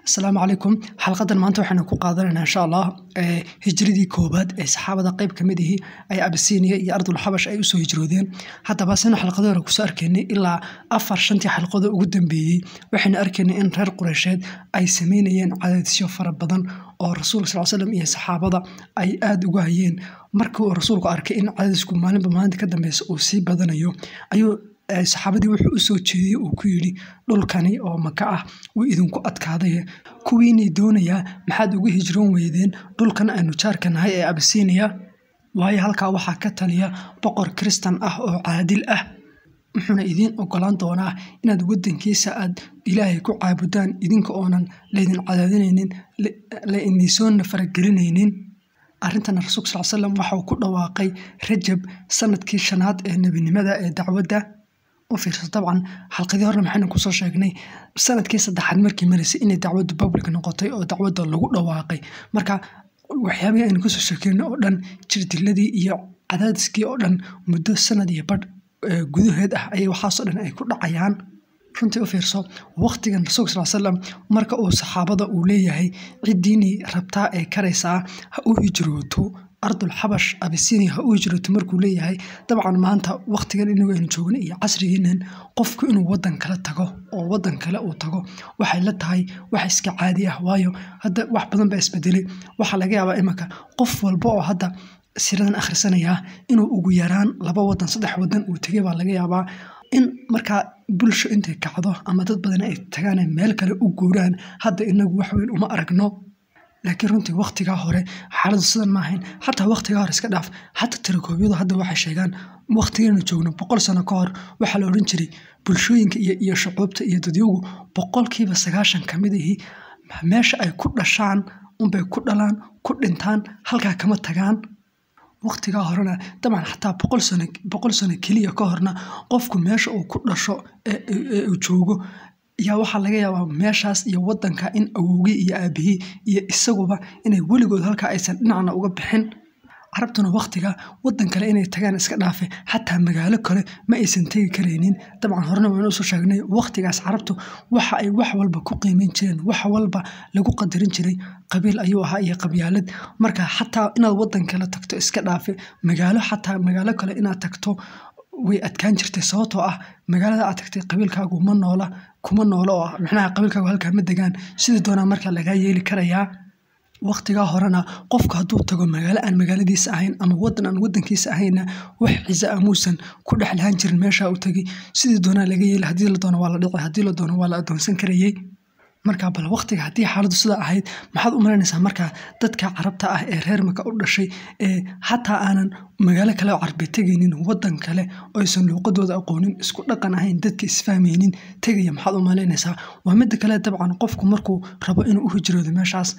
asalaamu calaykum xalqadan maanta waxaynu ku qaadanaynaa insha allah hijradii koobaad ee saxaabada qeyb ka mid ihi ay abisiiniya iyo ardul xabash ay usoo hijroodeen haddaba sina xalqado hore kusoo arkaynay ilaa afar shantii xalqado ugu dambeeyey waxaynu arkaynay in reer qureysheed ay sameynayeen cadaadisyo fara badan oo rasuulka sal slam iyo saxaabada ay aada uga hayeen markii uu rasuulku arkay in cadaadisku maalinba maalinta ka dambeysa uu sii badanayo ayuu saxaabadii wuxuu usoo jeediyey uu ku yidhi dhulkani oo maka ah wuu idinku adkaaday kuwiinay doonayaa maxaad uga hijroon weydeen dhulkan aynu jaarka nahay ee abisiiniya waayo halkaa waxaa ka taliya boqor kristan ah oo caadil ah wuxuuna idiin ogolaan doonaa inaad wadankiisa aad ilaahay ku caabudaan idinka oonan laydin cadaadinaynin la inisoonna faragelinaynin arrintana rasuulka sal slam waxauu ku dhawaaqay rajab sanadkii shanaad ee nebinimada ee dacwadda u fiirsa dabcan xalqadii horre maxaynu kusoo sheegnay sanadkii saddexaad markii maraysay inay dacwaddu public noqotay oo dacwadda lagu dhawaaqay marka waxyaabihii aynu kusoo sheekeynay oo dhan jirdiladii iyo cadaadiskii oo dhan muddo sanad iyo badh gudaheed ah ayay waxaasoo dhan ay ku dhacayaan runtii u fiirso waqtigan rasuulka sal slam marka uu saxaabada uu leeyahay ciddiinii rabtaa ee karaysaa ha u hijrooto ardul xabash abisinia ha u hijrooto markuu leeyahay dabcan maanta waqtigan inagu aynu joogna iyo casrigeenan qofku inuu wadan kale tago oo wadan kale uu tago waxay la tahay wax iska caadi ah waayo hadda wax badan baa isbedelay waxaa laga yaabaa imanka qof walba oo hadda siradan akhrisanayaa inuu ugu yaraan laba wadan saddex wadan uu tegay baa laga yaabaa in markaa bulsho intay kacdo ama dad badan ay tagaan meel kale u guuraan hadda inagu waxweyn uma aragno laakiin runtii waqtigaa hore xaaladu sidan ma ahayn xataa waqtigaa hore iska dhaaf xataa tirakoobyadu hadda waxay sheegaan waqtigeenu joogno boqol sano ka hor waxaa la odhan jiray bulshooyinka iyo shucuubta iyo dadyagu boqolkiiba sagaashan ka mid ihi meesha ay ku dhashaan unbay ku dhalaan ku dhintaan halkaa kama tagaan waqtigaa horena dabcan xataa boqol sano keliya ka horna qofku meesha uu ku dhasho ee uu joogo yaa waxaa laga yaabaa meeshaas iyo wadanka in awowgii iyo aabihii iyo isaguba inay weligood halkaa aysan dhinacna uga bixin carabtuna waqtiga wadan kale inay tagaan iska dhaafe xataa magaalo kale ma aysan tegi karaynin dabcan horena waynu usoo sheegnay waqtigaas carabtu waxa ay wax walba ku qiimeyn jireen wax walba lagu qadarin jiray qabiil ayuu ahaa iyo qabyaalad marka xataa inaad wadan kale tagto iska dhaafe magaalo xataa magaalo kale inaad tagto way adkaan jirtay sababtoo ah magaalada aad tagtay qabiilkaagu ma noola kuma noolo oo micnaha qabiilkaagu halkaa ma degaan sidii doonaa markaa lagaa yeeli karayaa waqtigaa horena qofku hadduu tago magaalo aan magaaladiisa ahayn ama wadan aan wadankiisa ahaynna wax ciise ah muusan ku dhex lahaan jirin meeshaa u tegay sidii doonaa laga yeeli haddii la doono waa la dhici haddii la doono waa la adoonsan karayey markaa bal waqtiga haddii xaaladdu sidaa ahayd maxaad u malaynaysaa markaa dadka carabta ah ee reer maka u dhashay ee xataa aanan magaalo kale oo carbe tegaynin wadan kale oo aysan luuqadooda aqoonin isku dhaqan ahayn dadka isfahmaynin tegaya maxaad u malaynaysaa waa midda kale dabcan qofku markuu rabo inuu u hijroodo meeshaas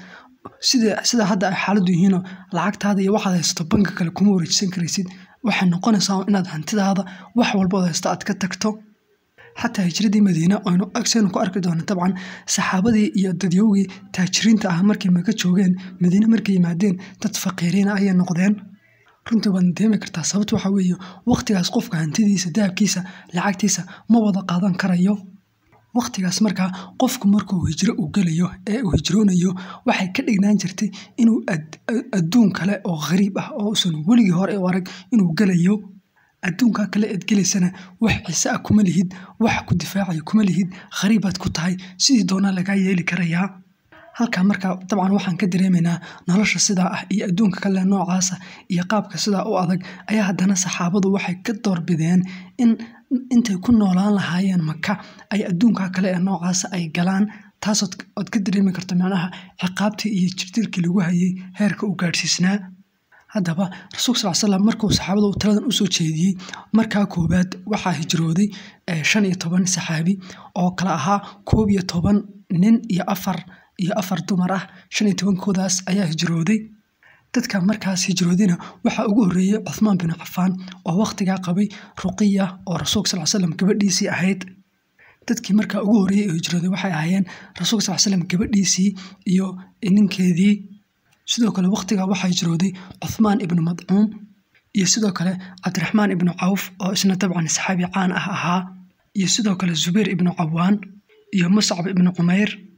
sida hadda ay xaaladdu yihiinoo lacagtaada iyo waxaad haysato banka kale kuma wareejisan karaysid waxay noqonaysaa inaad hantidaada wax walbood haysto aad ka tagto xataa hijradii madiine aynu agsaynu ku arki doono dabcan saxaabadii iyo dadyowgii taajiriinta ah markay maka joogeen madiine markay yimaadeen dad faqiiriina ayay noqdeen runtii waadna deemi kartaa sababta waxaa weeye waqtigaas qofka hantidiisa dahabkiisa lacagtiisa ma wada qaadan karayo waqtigaas markaa qofku markuu hijro uu gelayo ee uu hijroonayo waxay ka dhignaan jirtay inuu adduun kale oo khariib ah oo usan weligii hore u arag inuu gelayo adduunkaa kale eed gelaysana wax ciise ah kuma lihid wax ku difaacayo kuma lihid khariibaad ku tahay sidii doonaa lagaa yeeli karayaa halkaa markaa dabcan waxaan ka dareemaynaa nolosha sidaa ah iyo adduunka kale noocaasa iyo qaabka sidaa u adag ayaa haddana saxaabadu waxay ka doorbideen in intay ku noolaan lahaayeen maka ay adduunkaa kale ee noocaasa ay galaan taas ood ka dareemi karto macnaha ciqaabtii iyo jirdirkii lagu hayay heerka u gaadhsiisnaa haddaba rasuulka sal slam markuu saxaabada uu taladan usoo jeediyey markaa koowaad waxaa hijrooday shan iyo toban saxaabi oo kale ahaa koob iyo toban nin iyo afar iyo afar dumar ah shan iyo tobankoodaas ayaa hijrooday dadka markaas hijroodina waxaa ugu horreeyey cuthmaan binu cafaan oo waqtigaa qabay ruqiya oo rasuulka sal slam gabadhiisii ahayd dadkii markaa ugu horreeyey oo hijrooday waxay ahaayeen rasuulka sal slam gabadhiisii iyo ninkeedii sidoo kale waqtigaa waxaa hijrooday cuthmaan ibnu madcuum iyo sidoo kale cabdiraxmaan ibnu cawf oo isna dabcan saxaabi caan ah ahaa iyo sidoo kale zubayr ibnu cawaan iyo muscab ibnu cumayr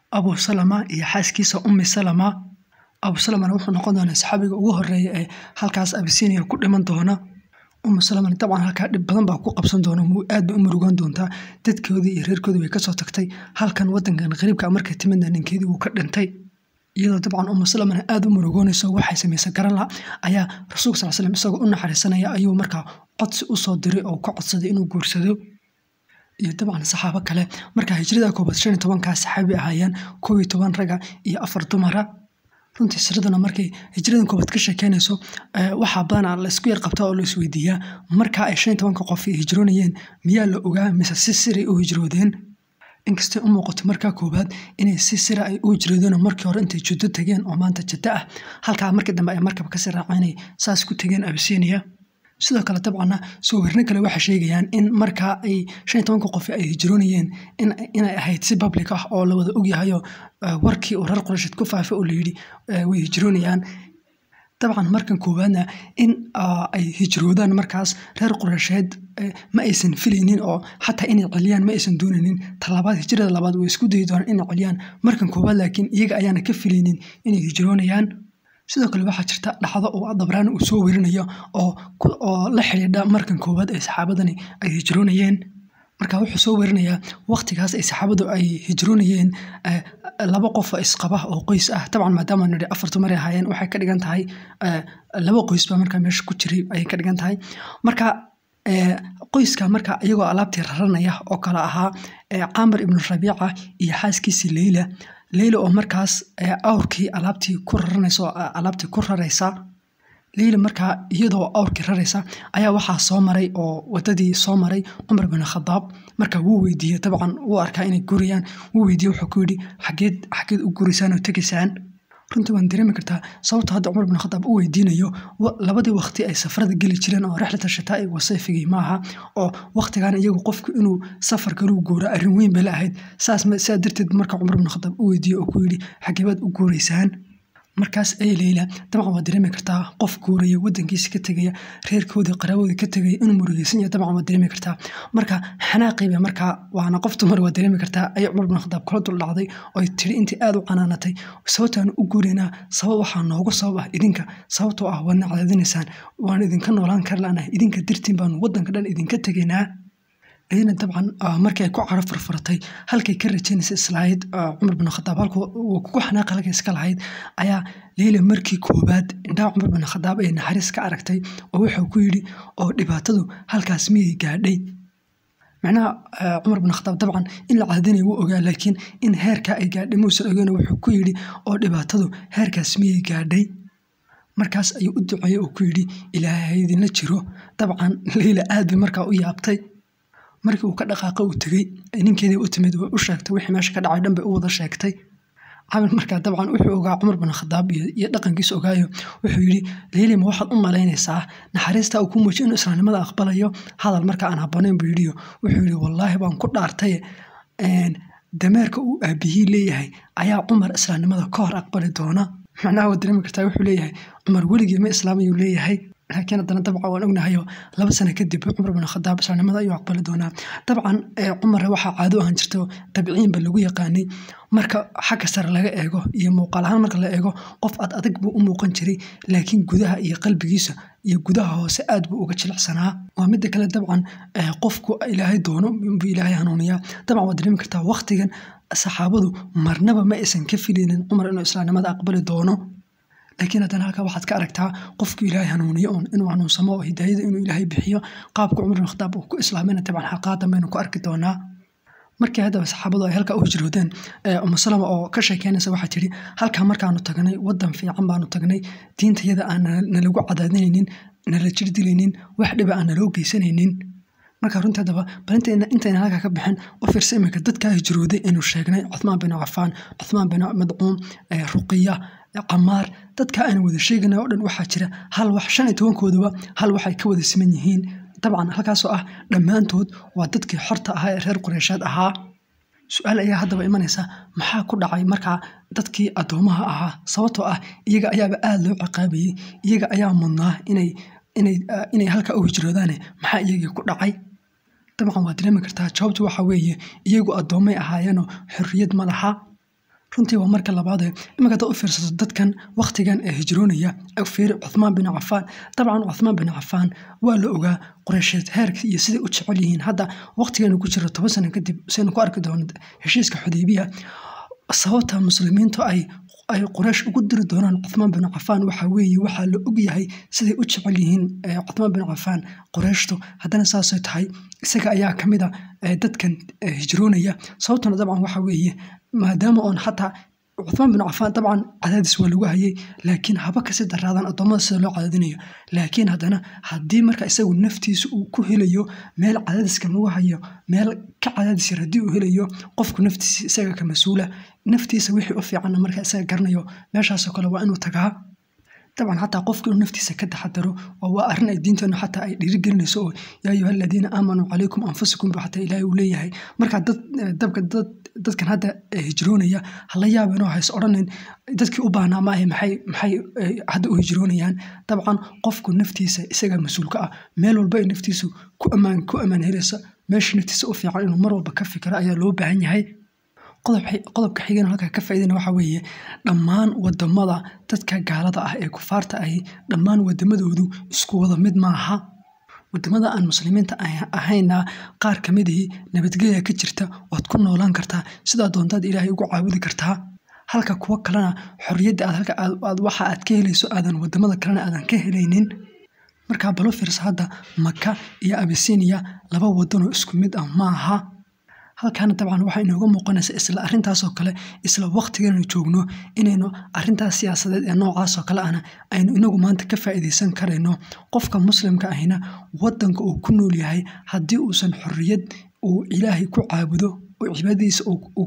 abu salama iyo xaaskiisa ummi salama abu salamana wuxuu noqon doonaa saxaabiga ugu horeeya ee halkaas abisinia ku dhiman doona umu salamana dabcan halkaa dhib badan baa ku qabsan doona aad bay u murugaan doontaa dadkoodii iyo reerkoodii bay kasoo tagtay halkan wadankan qariibka markay timidna ninkeedii wuu ka dhintay iyadoo dabcan umu salamana aada u murugoonayso waxay samaysa garala ayaa rasuulka sal slam isagoo u naxariisanaya ayuu markaa codsi usoo diray oo ka codsaday inuu guursado iyo dabcan saxaabo kale markaa hijrada koobaad shan iyo tobankaa saxaabi ahaayeen koob iyo toban raga iyo afar dumara runtii siraduna markay hijradan koobaad ka sheekeynayso waxaa badanaa la isku yar qabtaa oo la isweydiiyaa markaa ay shan iyo tobanka qof hijroonayeen miyaa la ogaa mise si siray u hijroodeen inkastay u muuqato markaa koowaad inay si sira ay u hijroodeen markii hore intay juddo tageen oo maanta jaddo ah halkaa markii dambe ay markab kasii raaceen saas ku tageen abisiiniya sidoo kale dabcanna soo werno kale waxay sheegayaan in markaa ay shan iyo tobanka qof ay hijroonayeen inay ahayd si public ah oo la wada ogyahayo warkii uu reer qurasheed ku faafay oo layidhi way hijroonayaan dabcan markan koowaadna in ay hijroodaan markaas reer qurasheed ma aysan filaynin oo xataa inay celiyaan ma aysan doonaynin talabaad hijrada labaad way isku dayi doonaan inay celiyaan markan koowaad laakiin iyaga ayaana ka filaynin inay hijroonayaan sidoo kale waxaa jirta dhacdo oo dabraan uu soo werinayo oo la xidhiidha markan koowaad ee saxaabadani ay hijroonayeen marka wuxuu soo werinayaa waqtigaas ay saxaabadu ay hijroonayeen laba qof isqaba oo qoys ah dabcan maadaama nidhi afar dumar ay ahaayeen waxay ka dhigan tahay laba qoys baa markaa meesha ku jiray ayay ka dhigan tahay marka qoyska marka iyagoo alaabtii raranaya oo kale ahaa camar ibnu rabiica iyo xaaskiisii leyla leyla oo markaas awrkii alaabtii ku raranaysa oo alaabtii ku raraysa leyla markaa iyadoo awrkii raraysa ayaa waxaa soo maray oo wadadii soo maray cumar bin khadaab marka wuu weydiiyey dabcan wuu arkaa inay gurayaan wuu weydiiyey wuxuu ku yidhi xageed xageed u guraysaan oo tegaysaan runtii waan dareemi kartaa sababta hadda cumar bin khadaab u weydiinayo labadii waqti ay safarada geli jireen oo rixlata shitaa'i wasayfigii maaha oo waqtigan iyagu qofku inuu safar galuu guuro arrin weyn bay la ahayd saas saa darteed marka cumar bin khadaab u weydiiyey oo ku yidhi xageebaad u guuraysaan markaas ay leyla dabcan waad dareemi kartaa qof guuraya wadankiisa ka tegaya reerkoodii qaraaboodii ka tegaya inuu murugeysan yahay dabcan waad dareemi kartaa marka xanaaqiiba markaa waana qof dumar waad dareemi kartaa ayay cumar bin khadaab kula dul dhacday oo ay tiri intii aada u canaanatay sababtaanu u guuraynaa sabab waxaa noogu sabab ah idinka sababtoo ah waadna cadaadinaysaan waan idinka noolaan kar laanahay idinka dartiin baanu wadanka dhan idinka tegaynaa iyadana dabcan markii ay ku caro furfuratay halkay ka rajaynaysa islahayd cumar bin khadaab halka uu kugu xanaaq halkay iska lahayd ayaa leyla markii koowaad indhaha cumar bin khadaab ay naxariis ka aragtay oo wuxuu ku yidhi oo dhibaatadu halkaas miyay gaadhay macnaha cumar bin khadaab dabcan in la caadinaya wuu ogaa laakiin in heerkaa ay gaadhay muusan ogeyn wuxuu ku yidhi oo dhibaatadu heerkaas miyay gaadhay markaas ayuu u duceeyey oo ku yidhi ilaahay idinla jiro dabcan leyla aad bay markaa u yaabtay markii uu ka dhaqaaqa uu tegey ninkeedii u timid way u sheegtay wixii meesha ka dhacay dhan bay u wada sheegtay camir markaa dabcan wuxuu ogaa cumar bin khadaab iyo dhaqankiisa ogaayo wuxuu yidhi leylima waxaad u malaynaysaa naxariista uu ku muujiy inuu islaamnimada aqbalayo hadal marka aan habboonayn buu yidhiyo wuxuu yidhi wallaahi baan ku dhaartay dameerka uu aabihii leeyahay ayaa cumar islaamnimada ka hor aqbali doona macnaha waad dareemi kartaa wuxuu leeyahay cumar weligii ma islaamayuu leeyahay laakiin haddana dabcan waan ognahayo laba sano kadib cumar bin khadaab islaamnimada ayuu aqbali doonaa dabcan cumarre waxaa caado ahaan jirto tabiciinba lagu yaqaanay marka xagga sare laga eego iyo muuqaal ahaan marka la eego qof ad adag buu u muuqan jiray laakiin gudaha iyo qalbigiisa iyo gudaha hoose aad buu uga jilicsanaa waa midda kale dabcan qofku ilaahay doono buu ilaahay hanuuniyaa dabcan waad dareemi kartaa waqtigan saxaabadu marnaba ma aysan ka filaynin cumar inuu islaamnimada aqbali doono laakiin haddana halkaa waxaad ka aragtaa qofku ilaahay hanuuniyo un inuu hanuunsamo oo hidaayada inuu ilaahay bixiyo qaabka cumar bin khadaab uu ku islaamayna dabcan xaqaadan baynu ku arki doonaa markii haddaba saxaabadu ay halkaa u hijroodeen umu salama oo ka sheekeynaysa waxaa tidhi halkaa markaanu tagnay wadan fiican baanu tagnay diintayada aan nalagu cadaadinaynin nala jirdilaynin wax dhiba aan naloo geysanaynin marka runtii haddaba bal intayna halkaa ka bixin u fiirsa iminka dadkaa hijrooday aynu sheegnay cuthmaan bin cafaan cuthmaan bin madcuum ruqiya camaar dadka aan wada sheegana oo dhan waxaa jira hal wax shan iyo tobankooduba hal waxay ka wada siman yihiin dabcan halkaasoo ah dhammaantood waa dadkii xorta ahaa ee reer qureyshaad ahaa su-aal ayaa haddaba imanaysa maxaa ku dhacay markaa dadkii addoomaha ahaa sababtoo ah iyaga ayaaba aada loo ciqaabayey iyaga ayaa mudnaa inay inay inay halkaa u hijroodaane maxaa iyagii ku dhacay dabcan waad dareemi kartaa jawaabtu waxa weeye iyagu addoommay ahaayeenoo xorriyad ma laha runtii waa marka labaadee iminka hadaad u fiirsato dadkan wakhtigan ee hijroonaya fiiri cuthmaan bin cafaan dabcan cuthmaan bin cafaan waa la ogaa qureysheed heerka iyo siday u jecel yihiin hadda wakhtigeenu ku jiro toban sano kadib saynu ku arki doono heshiiska xudeybiya sababta muslimiintu ay ay quraysh ugu diri doonaan cuthmaan bin cafaan waxaa weeye waxaa la ogyahay siday u jecel yihiin cuthmaan bin cafaan qurayshtu haddana saasay tahay isaga ayaa ka mid a dadkan hijroonaya sababtuna dabcan waxaa weeye maadaama oon xataa cuthmaan bin cafaan dabcan cadaadis waa lagu hayay laakiin haba kasi daraadan addoommada sida loo cadaadinayo laakiin haddana haddii marka isagu naftiisa uu ku helayo meel cadaadiskan lagu hayo meel ka cadaadis yar haddii uu helayo qofku naftiisa isaga ka mas-uula naftiisa wixii u fiicanna marka isaga garanayo meeshaasoo kale waa inuu tagaa dabcan xataa qofku inuu naftiisa ka taxadaro oo waa arrin ay diinteenu xataa ay dhiirigelinayso oo yaa ayuha aladiina aamanuu calaykum anfusakum ba xataa ilaahay uu leeyahay marka dad dabka dad dadkan hadda hijroonaya hala yaaba inoo hays odhanin dadkii u baahnaa maahe maxay maxay hadda u hijroonayaan dabcan qofku naftiisa isaga mas-uulka ah meel walba ay naftiisu ku ammaan ku ammaan helaysa meesha naftiisa u fiican inuu mar walba ka fikiro ayaa loo baahan yahay qodobka xigana halkaa ka faaidana waxaa weeye dhammaan wadamada dadka gaalada ah ee kufaarta ahi dhammaan wadamadoodu isku wada mid maaha wadamada aan muslimiinta ahayna qaar ka midihii nabadgelya ka jirta waad ku noolaan kartaa sidaa doontaad ilaahay ugu caabudi kartaa halka kuwo kalena xorriyadda aad halka aad waxa aad ka helayso aadan wadamada kalena aadan ka helaynin markaa balo fiirsa hadda maka iyo abisiiniya laba wadanoo isku mid ah maaha halkaana dabcan waxaa inooga muuqanaysa isla arrintaasoo kale isla wakhtiganu joogno inaynu arrintaas siyaasadeed ee noocaasoo kale ahna aynu inagu maanta ka faa'iidaysan karayno qofka muslimka ahina wadanka uu ku nool yahay haddii uusan xorriyad uu ilaahay ku caabudo oo cibaadadiisa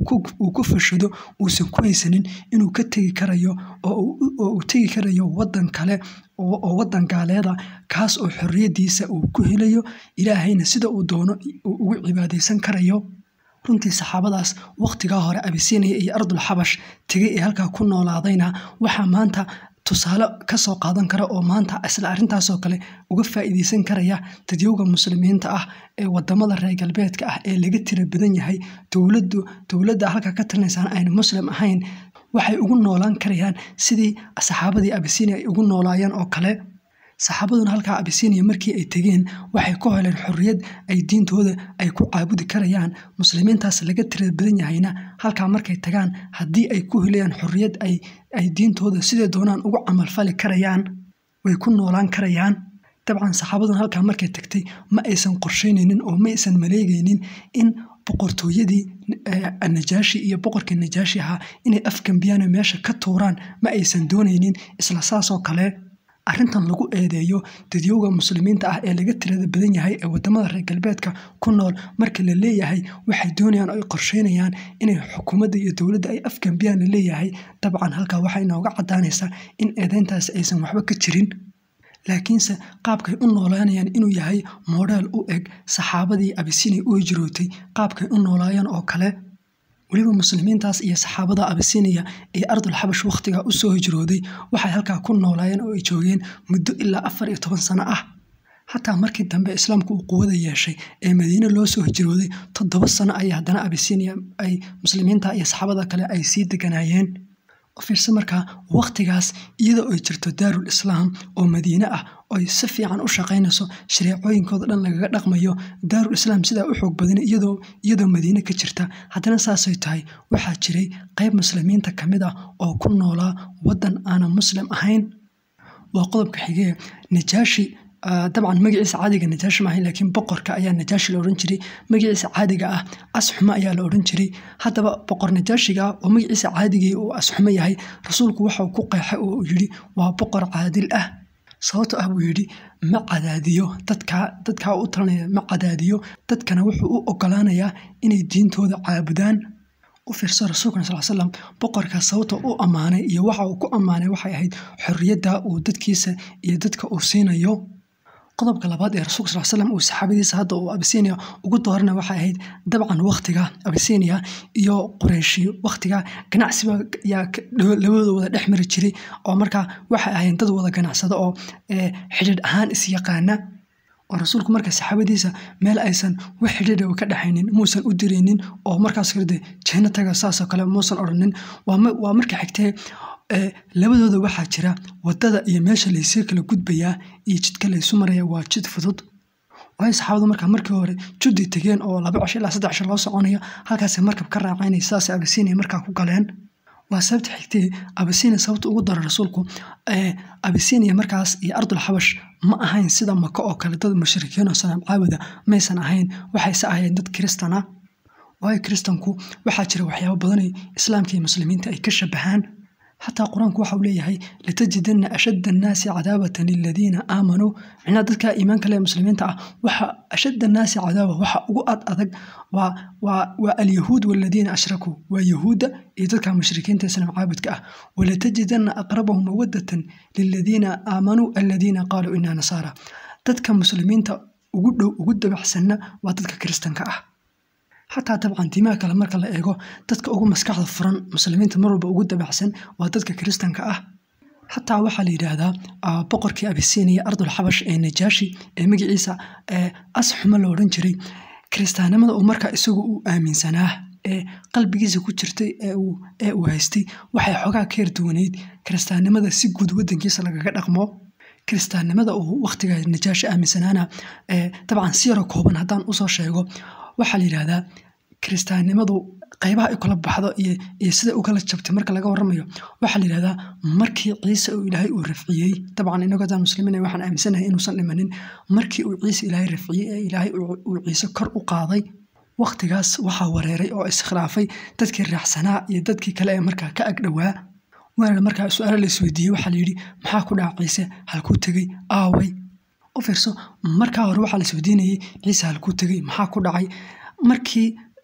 uu ku fashado uusan ku haysanin inuu ka tegi karayo oo uu tegi karayo wadan kale oo wadan gaaleeda kaas oo xorriyaddiisa uu ku helayo ilaahayna sida uu doono ugu cibaadaysan karayo runtii saxaabadaas wakhtigaa hore abisiiniya iyo ardul xabash tegay ee halkaa ku noolaadayna waxaa maanta tusaale ka soo qaadan kara oo maanta isla arrintaasoo kale uga faa'iidaysan karaya dadyowga muslimiinta ah ee wadamada reer galbeedka ah ee laga tira badan yahay dowladdu dowladda halkaa ka talinaysaan ayna muslim ahayn waxay ugu noolaan karayaan sidii saxaabadii abisiiniya ay ugu noolaayeen oo kale saxaabaduna halkaa abisiiniya markii ay tegeen waxay ku heleen xorriyad ay diintooda ay ku caabudi karayaan muslimiintaas laga tira badan yahayna halkaa markay tagaan haddii ay ku helayaan xorriyad ay diintooda siday doonaan ugu camalfali karayaan way ku noolaan karayaan dabcan saxaabaduna halkaa markay tagtay ma aysan qorshaynaynin oo ma aysan maleegaynin in boqortooyadii najaashi iyo boqorkii najaashi ahaa inay afgambiyaan meesha ka tuuraan ma aysan doonaynin isla saasoo kale arrintan lagu eedeeyo dadyowga muslimiinta ah ee laga tirada badan yahay ee wadamada reer galbeedka ku nool marka la leeyahay waxay doonayaan oo ay qorsheynayaan inay xukuumadda iyo dowladda ay afgambiyaan la leeyahay dabcan halkaa waxaa inooga caddaanaysaa in eedeyntaasi aysan waxba ka jirin laakiinse qaabkay u noolaanayaan inuu yahay modeel u eg saxaabadii abisiiniya u hijrootay qaabkay u noolaayeen oo kale weliba muslimiintaas iyo saxaabada abisiiniya ee ardul xabash wakhtigaa u soo hijrooday waxay halkaa ku noolaayeen oo ay joogeen muddo ilaa afar iyo toban sano ah xataa markii dambe islaamku uu quwada yeeshay ee madiine loo soo hijrooday toddoba sano ayay haddana abisiiniya ay muslimiinta iyo saxaabada kale ay sii deganaayeen fiirse markaa wakhtigaas iyadoo ay jirto daarul islaam oo madiine ah oy si fiican u shaqaynayso shareecooyinkooda dhan lagaga dhaqmayo daarul islaam sidaa u xoog badan iyadoo madiine ka jirta haddana saasay tahay waxaa jiray qayb muslimiinta ka mid ah oo ku noolaa waddan aanan muslim ahayn waa qodobka xigee najaashi dabcan magaciisa caadiga najaashi maahayn laakiin boqorka ayaa najaashi la odhan jiray magaciisa caadiga ah asxumo ayaa la odhan jiray haddaba boqor najaashiga oo magaciisa caadigii uu asxumo yahay rasuulku waxau ku qeexay oo uu yidhi waa boqor caadil ah sababto ah buu yidhi ma cadaadiyo dadkaa dadkaa u talanaya ma cadaadiyo dadkana wuxuu u ogolaanayaa inay diintooda caabudaan u fiirso rasuulkana sal slam boqorka sababta u ammaanay iyo waxa uu ku ammaanay waxay ahayd xorriyadda uu dadkiisa iyo dadka uu siinayo qodobka labaad ee rasulka sal slam uu saxaabadiisa hadda uu abisiiniya ugu doorana waxay ahayd dabcan wakhtiga abisiiniya iyo qureyshi wakhtiga ganacsiba yaa labadooda wada dhex mari jiray oo markaa waxay ahayn dad wada ganacsada oo xidhiidh ahaan isyaqaana oo rasuulku marka saxaabadiisa meel aysan wax xidhiidha ka dhexaynin muusan u diraynin oo markaas kale dee janno taga saasoo kale muusan odhanin waa marka xigtee labadooda waxaa jira wadada iyo meesha laysii kala gudbayaa iyo jidka laysu maraya waa jid fudud waayo saxaabadu markaa markii hore juddi tegeen oo laba cisho ilaa saddex cisho loo soconayo halkaasay markab ka raacaynay sidaasay abisiiniya markaa ku galeen waa sababta xigtee abisiiniya sababta ugu dara rasuulku abisiiniya markaas iyo ardul xabash ma ahayn sida maka oo kale dad mushrikiin oo sanaam caabuda maysan ahayn waxayse ahayeen dad kiristana waayo kiristanku waxaa jira waxyaabo badanay islaamka iyo muslimiinta ay ka shabahaan xataa qur-aanku waxau leeyahay latajidana ashadda annaasi cadaabatan liladiina aamanuu micnaha dadka iimaanka le muslimiinta ah waxa ashadda annaasi cadaaba waxa ugu ad adag waa alyahuud waladiina ashrakuu waa yahuudda iyo dadka mushrikiinta islaam caabudka ah walatajidana aqrabahum mawadatan liladiina aamanuu aladiina qaaluu inaa nasaara dadka muslimiinta ugu dhow ugu dabacsanna waa dadka kiristanka ah xataa dabcan diimaha kale marka la eego dadka ugu maskaxda furan muslimiinta mar walba ugu dabacsan waa dadka kiristanka ah xataa waxaa la yidhaahdaa boqorkii abisiiniya ardul xabash ee najaashi ee magaciisa asxuma la odhan jiray kiristaannimada uu markaa isagu u aaminsanaa ee qalbigiisa ku jirtay ee uu haystay waxay xoogaa ka yarduwaneyd kiristaannimada si guud wadankiisa lagaga dhaqmo kiristaannimada uu wakhtiga najaashi aaminsanaana dabcan si yaro kooban haddaan usoo sheego waxaa la yidhaahdaa kiristaannimadu qaybaha ay kala baxdo iyo sida u kala jabtay marka laga waramayo waxaa la yidhahdaa markii ciise uu ilaahay uu rafciyey dabcan inagoo daan muslimiin waxaan aaminsanahay inuusan dhimanin markii uu ciise ilaahay rafciyey ee ilaahay uu ciise kor u qaaday wakhtigaas waxaa wareeray oo iskhilaafay dadkii raaxsanaa iyo dadkii kale ee markaa ka agdhowaa waana markaa su-aalo la isweydiiyey waxaa layidhi maxaa ku dhaca ciise halkuu tegey aaway u fiirso markaa hore waxaa la isweydiinayey ciise halkuu tegey maxaa ku dhacay markii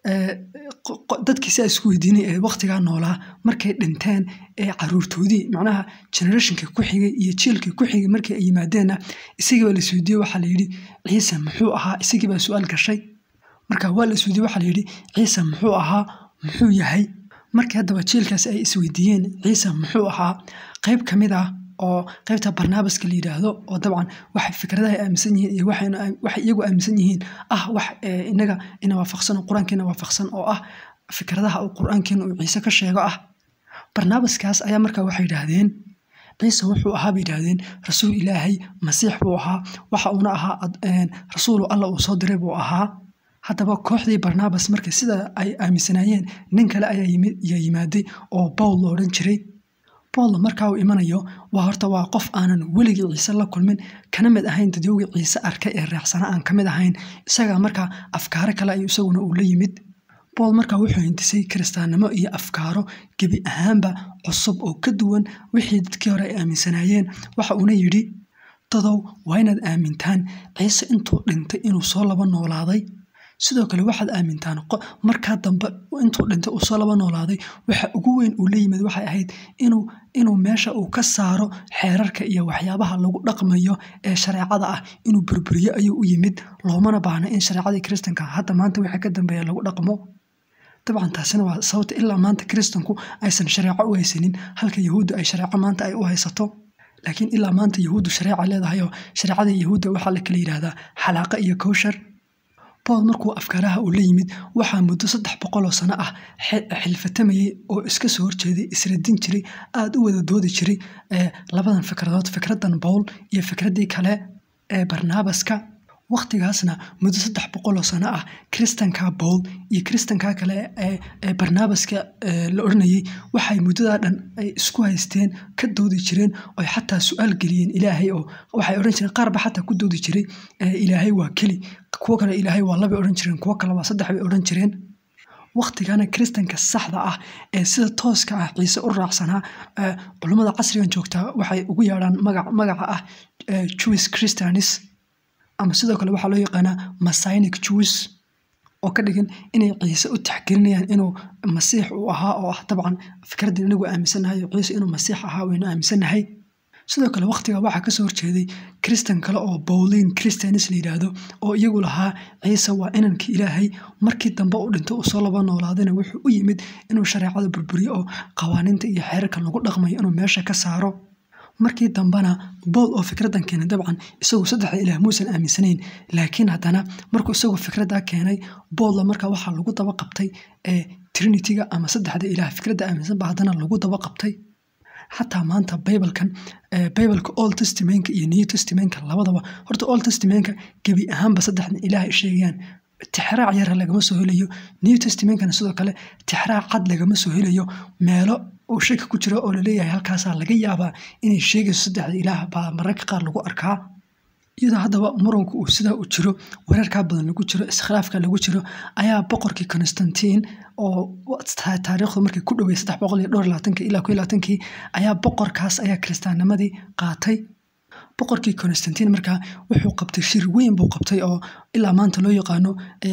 dadkii siaa isku weydiinay ee wakhtigaa noolaa markay dhinteen ee caruurtoodii macnaha generationka ku xigay iyo jiilkii ku xigay markii ay yimaadeenna isagiibaa la isweydiiyey waxaa layidhi ciise muxuu ahaa isagiibaa su-aal gashay marka waa la isweydiye waxaa layidhi ciise muxuu ahaa muxuu yahay markii haddaba jiilkaasi ay isweydiiyeen ciise muxuu ahaa qayb ka mid ah oo qaybta barnaabaska la yidhaahdo oo dabcan waxay fikradaha aaminsan yihiin iyo waxay iyagu aaminsan yihiin ah wax inaga ina waafaqsan oo qur-aankiina waafaqsan oo ah fikradaha uu qur-aankiina uu ciise ka sheego ah barnaabaskaas ayaa markaa waxay yidhaahdeen ciise wuxuu ahaa bay yidhaahdeen rasuul ilaahay masiix buu ahaa waxa uuna ahaa rasuulu alla uu soo diray buu ahaa haddaba kooxdii barnaabas marka sida ay aaminsanaayeen nin kale ayaa yimaaday oo bowl lo odhan jiray bowl markaa uu imanayo waa horta waa qof aanan weligii ciise la kulmin kana mid ahayn dadyowgii ciise arkay ee raacsana aan ka mid ahayn isagaa markaa afkaaro kale ayuu isaguna uu la yimid bool markaa wuxuu hintisay kiristaannimo iyo afkaaro gebi ahaanba cusub oo ka duwan wixii dadkii hore ay aaminsanaayeen waxa uuna yidhi dadow waa inaad aamintaan ciise intuu dhintay inuu soo laba noolaaday sidoo kale waxaad aamintaan markaa dambe intuu dhintay uu soo laba noolaaday waxa ugu weyn uu la yimid waxay ahayd inuu meesha uu ka saaro xeerarka iyo waxyaabaha lagu dhaqmayo ee shareecada ah inuu burburiyo ayuu u yimid loomana baahna in shareecadii kiristanka hadda maanta wixii ka dambeeya lagu dhaqmo dabcan taasina waa sababta ilaa maanta kiristanku aysan shareeco u haysanin halka yahuudda ay shareeco maanta ay u haysato laakiin ilaa maanta yahuuddu shareeca leedahay oo shareecada yahuudda waxaa la kala yidhaahdaa xalaaqa iyo kowshar bool markuu afkaaraha uu la yimid waxaa muddo saddex boqoloo sano ah xilfatamayey oo iska soo horjeeday isradin jiray aada u wada doodi jiray labadan fikradood fikradan bowl iyo fikraddii kale ee barnaabaska wakhtigaasna muddo saddex boqoloo sano ah kiristanka bowl iyo kiristanka kale ee barnaabaska la odhanayey waxay muddadaa dhan ay isku haysteen ka doodi jireen oy xataa su-aal geliyeen ilaahay oo waxay odhan jireen qaarba xataa ku doodi jiray ilaahay waa keli kuwo kale ilaahay waa labay odhan jireen kuwo kale waa saddex bay odhan jireen wakhtigana kiristanka saxda ah ee sida tooska ah ciise u raacsanaa culummada casrigan joogtaa waxay ugu yeedhaan magaca ah jewish christianis ama sidoo kale waxaa loo yaqaanaa masinic jews oo ka dhigan inay ciise u taxgelinayaan inuu masiix uu ahaa oo ah dabcan fikraddii inagu aaminsannahay oo ciise inuu masiix ahaa waynu aaminsannahay sidoo kale wakhtiga waxaa kasoo horjeeday kristan kale oo bowlin christianis la yidhaahdo oo iyagu lahaa ciise waa inankii ilaahay markii dambe u dhinto uu soo laba noolaadana wuxuu u yimid inuu shareecada burburiyo oo qawaaniinta iyo xeerarka lagu dhaqmayo inuu meesha ka saaro markii dambena bool oo fikradan keenay dabcan isagu saddexda ilaah muusan aaminsanayn laakiin haddana markuu isagu fikradda keenay boolla markaa waxaa lagu daba qabtay trinityga ama saddexda ilaah fikradda aaminsan ba haddana lagu daba qabtay xataa maanta bibalkan bibalka old testamentka iyo new testamentka labadaba horta old testamentka gebi ahaanba saddexdan ilaah ay sheegayaan tixraac yara lagama soo helayo new testamentkana sidoo kale tixraac cad lagama soo helayo meelo uu shaki ku jiro oo laleeyahay halkaasaa laga yaabaa inay sheegayso saddexda ilaah baa mararka qaar lagu arkaa iyadoo haddaba muranku uu sidaa u jiro wareerkaa badan lagu jiro iskhilaafka lagu jiro ayaa boqorkii constantin oo taariikhdu markii ku dhowey saddex boqol iyo dhowr labaatanki ilaa ku labaatankii ayaa boqorkaas ayaa kiristaannimadii qaatay boqorkii constantin markaa wuxuu qabtay shir weyn buu qabtay oo ilaa maanta loo yaqaano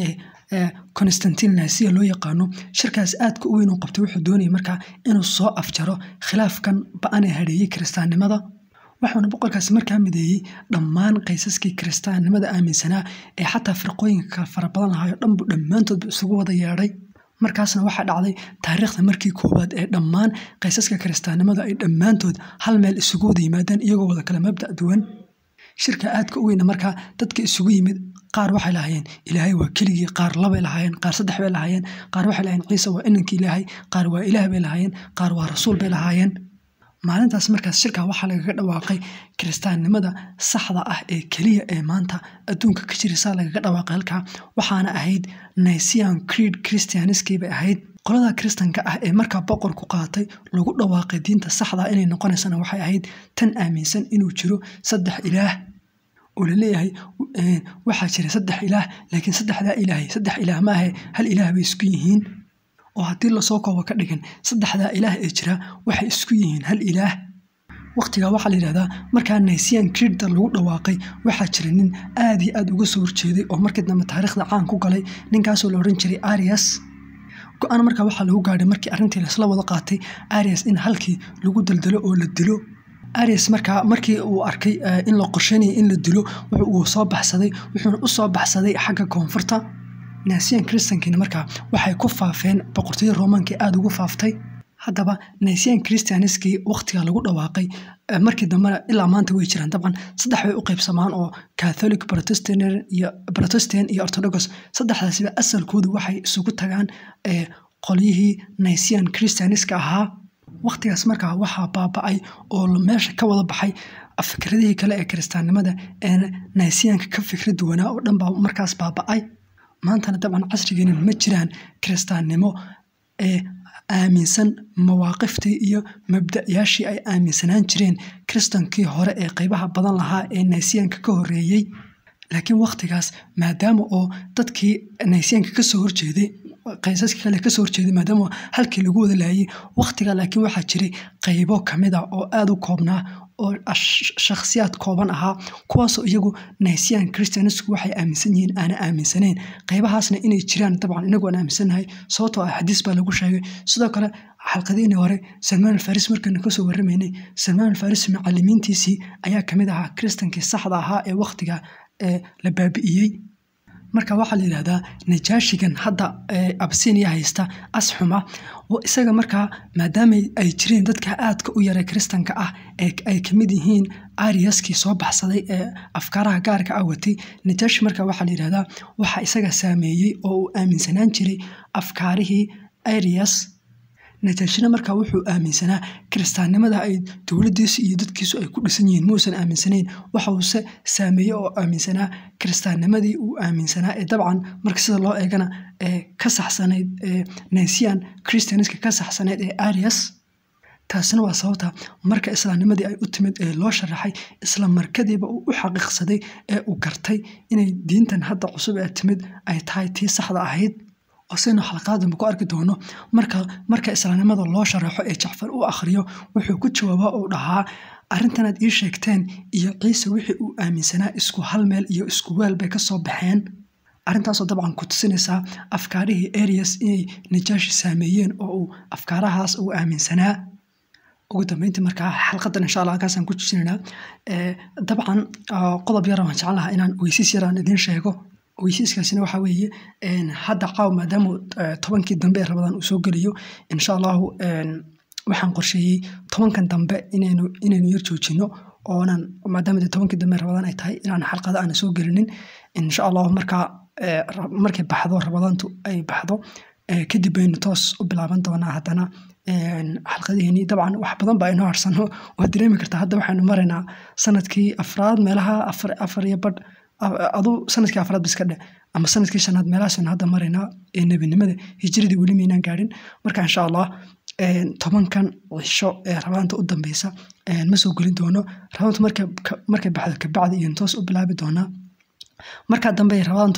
constantin nasiya loo yaqaano shirkaas aadka u weyn uu qabtay wuxuu doonayay markaa inuu soo afjaro khilaafkan ba-an ee hadheeyey kiristaannimada waxauna boqorkaasi markaa mideeyey dhammaan qaysaskii kiristaannimada aaminsanaa ee xataa firqooyinka kale fara badan lahaayoo dhanbu dhammaantoodba isugu wada yeedhay markaasna waxaa dhacday taariikhda markii koowaad ee dhammaan qaysaska kiristaannimada ay dhammaantood hal meel isugu wada yimaadeen iyagoo wada kale mabda' duwan shirka aadka u weyna markaa dadka isugu yimid qaar waxay lahaayeen ilaahay waa keligii qaar labay lahaayeen qaar saddex bay lahaayeen qaar waxay lahaayeen ciise waa inankii ilaahay qaar waa ilaah bay lahaayeen qaar waa rasuul bay lahaayeen maalintaas markaas shirkaa waxaa lagaga dhawaaqay kiristaannimada saxda ah ee keliya ee maanta adduunka ka jirisa lagaga dhawaaqay halkaa waxaana ahayd nician creed christianiskii bay ahayd qolada kiristanka ah ee markaa boqorku qaatay lagu dhawaaqay diinta saxda inay noqonaysana waxay ahayd tan aaminsan inuu jiro saddex ilaah oo laleeyahay waxaa jira saddex ilaah laakiin saddexdaa ilaahay saddex ilaah ma ahe hal ilaah bay isku yihiin oo haddii lasoo koobo ka dhigan saddexdaa ilaah ee jira waxay isku yihiin hal ilaah waqtigaa waxaa la yidhahdaa markaa nician creedda lagu dhawaaqay waxaa jira nin aad iyo aad uga soo horjeeday oo markii dambe taariikhda caan ku galay ninkaasoo la odhan jiray arias go-aan markaa waxaa lagu gaadhay markii arrintii laisla wada qaatay arias in halkii lagu daldalo oo la dilo arias markaa markii uu arkay in la qorsheynaya in la dilo uu soo baxsaday wuxuuna u soo baxsaday xagga koonfurta nician christankiina markaa waxay ku faafeen boqortooyada romankii aada ugu faaftay haddaba nician christianiskii waqtiga lagu dhawaaqay markii dambena ilaa maanta way jiraan dabcan saddex bay u qaybsamaan oo catholic protestant iyo orthodox saddexdaasiba asalkoodu waxay isugu tagaan qolyihii nician christianiska ahaa waqtigaas markaa waxaa baaba-ay oo meesha ka wada baxay fikradihii kale ee kiristaannimada ee nicianka ka fikra duwanaa oo dhan baa markaas baaba-ay maantana dabcan casrigeena ma jiraan kiristaannimo ee aaminsan mawaaqiftii iyo mabda-yaashii ay aaminsanaan jireen kiristankii hore ee qeybaha badan lahaa ee nicianka ka horeeyey laakiin waqtigaas maadaama oo dadkii nicianka kasoo horjeeday qaysaska kale kasoo horjeeday maadaama halkii lagu wada laayay waqtiga laakiin waxaa jiray qeybo kamid a oo aada u koobnaa oo shakhsiyaad kooban ahaa kuwaasoo iyagu nician christianisku waxay aaminsan yihiin aana aaminsaneyn qeybahaasna inay jiraan dabcan inagu aan aaminsannahay sababtoo ah xadiis baa lagu sheegay sidoo kale xalqadiinii hore salmaan alfaris markaynu kasoo warramaynay salmaan alfaris macalimiintiisii ayaa kamid ahaa kiristankii saxda ahaa ee waqtiga la baabi'iyey marka waxaa la yidhahdaa najaashigan hadda absiiniya haysta asxuma isaga markaa maadaama ay jireen dadka aadka u yara kiristanka ah ee ay kamid yihiin ariaskii soo baxsaday ee afkaaraha gaarka ah watay najaashi marka waxaa la yidhahdaa waxaa isaga saameeyey oo uu aaminsanaan jiray afkaarihii arias najaashina markaa wuxuu aaminsanaa kiristaannimada ay dowladiisu iyo dadkiisu ay ku dhisan yihiin muusan aaminsanayn waxause saameeye oo aaminsanaa kiristaannimadii uu aaminsanaa ee dabcan marka sida loo eegana ee ka saxsanayd nician christianiska ka saxsanayd ee arias taasina waa sababta marka islaamnimadii ay u timid ee loo sharaxay isla markadiiba uu u xaqiiqsaday ee uu gartay inay diintan hadda cusub ee timid ay tahay tii saxda ahayd oo saynu xalqaadamba ku arki doono marka marka islaamnimada loo sharaxo ee jacfar u akhriyo wuxuu ku jawaaba uu dhahaa arrintanaad ii sheegteen iyo ciise wixii uu aaminsanaa isku hal meel iyo isku weel bay ka soo baxeen arrintaasoo dabcan ku tusinaysaa afkaarihii arias inay najaashi saameeyeen oo uu afkaarahaas uu aaminsanaa ugu dambeyntii markaa xalqadan insha allah halkaasaan ku jijinaynaa dabcan qodob yara waan jecel lahaa inaan weysiis yaraan idiin sheego weysiiskaasina waxaa weeye hadda caaw maadaama tobankii dambe ee rabadaan uu soo geliyo insha allahu waxaan qorsheeyey tobankan dambe inaynu inaynu yar joojino oonan maadaama dee tobankii dambe rabadaan ay tahay inaan xalqada aana soo gelinin insha allahu markaa markay baxdo rabadaantu ay baxdo kadib baynu toos u bilaaban doonaa haddana xalqadihiini dabcan wax badan baa inoo harsano waad dareemi kartaa hadda waxaynu maraynaa sanadkii afraad meelaha afar iyo badh adu sanadkii afraad biska dhe ama sanadkii shanaad meelahaasaynu hadda maraynaa ee nebinimada hijiradii weli maynaan gaadhin marka insha allah tobankan cisho ee rabaanta u dambeysa ma soo gelin doono rabaantu markay baxdo kabacdi iyo toos u bilaabi doonaa markaa dambe rabaantu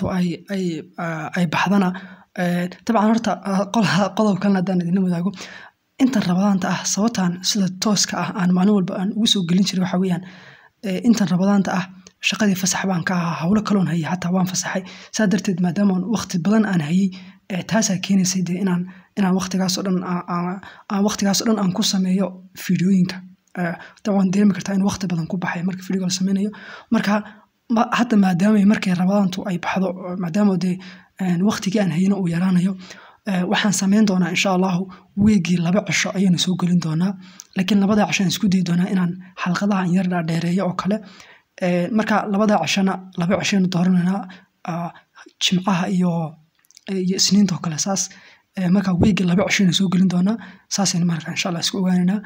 ay baxdana dabcan horta qodob kalena haddaan idina wadaago intan rabadaanta ah sababtan sida tooska ah aan maalin walba aan ugu soo gelin jiray waxa weeyaan intan rabadaanta ah shaqadii fasax baan ka ahaa howlo kaloon hayay xataa waan fasaxay saa darteed maadaama waqti badan aan hayay taasaa keenaysay dee inaan inaan waqtigaasoo dhan aan waqtigaasoo dhan aan ku sameeyo fiidiyooyinka dabcan dareemi kartaa in waqti badan ku baxay marka fiidiyoga la sameynayo marka hadda maadaama markay rabadaantu ay baxdo maadaama dee waqtigii aan hayno uu yaraanayo waxaan sameyn doonaa insha allahu weegii laba cisho ayaynu soo gelin doonaa laakiin labada cisho aan isku dayi doonaa inaan xalqadaha an yar dhaadheereeyo oo kale marka labada cishona laba cishaynu doorananaa jimcaha iyo iyo isniinta oo kale saas marka weegii laba cishaynu soo gelin doonaa saasaynu marka insha allah isku ogaanaynaa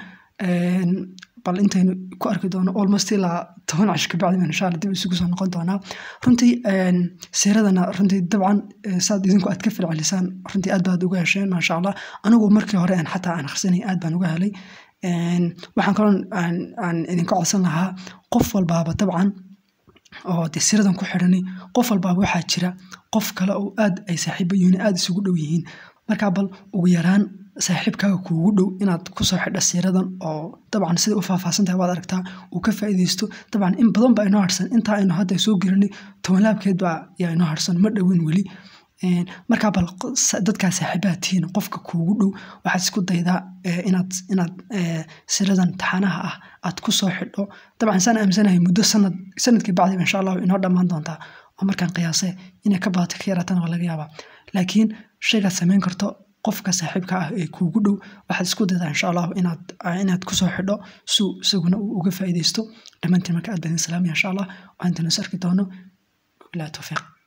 bal intaynu ku arki doono almost ilaa toban cash kabacdi baan insha allah dib isugu soo noqon doonaa runtii siiradana runtii dabcan saad idinku aad ka filcelisaan runtii aad baad uga hesheen maasha allah anigu markii hore aan xataa aan akhrisanay aad baan uga helay waxaan kaloo aan idinka codsan lahaa qof walbaaba dabcan oo dee siradan ku xidhanay qof walbaaba waxaa jira qof kale oo aad ay saaxiibo yihiin aad isugu dhow yihiin markaa bal ugu yaraan saaxiibkaaga kuugu dhow inaad kusoo xidha siiradan oo dabcan siday u faahfaahsan tahay waad aragtaa uu ka faa'iidaysto dabcan in badan baa inoo harsan intaa aynu hadda soo gelinay tobanlaabkeed baa yaa inoo harsan ma dhowin weli markaa bal dadkaa saaxiibaha tihiin qofka kuugu dhow waxaad isku daydaa inaad inaad siradan taxanaha ah aad ku soo xidho dabcan saan aaminsanahay muddo sanad sanadkii bacdiba insha allahu inoo dhammaan doontaa oo markaan qiyaase inay ka badato ka yaraatana waa laga yaabaa laakiin shaygaad samayn karto qofka saaxiibka ah ee kuugu dhow waxaad isku daydaa insha allahu inaad inaad kusoo xidho su isaguna uu uga faa'iidaysto dhammaantiin marka aad baan idin salaamaya insha allah waxaan intanas arki doono bilaa tawfiiq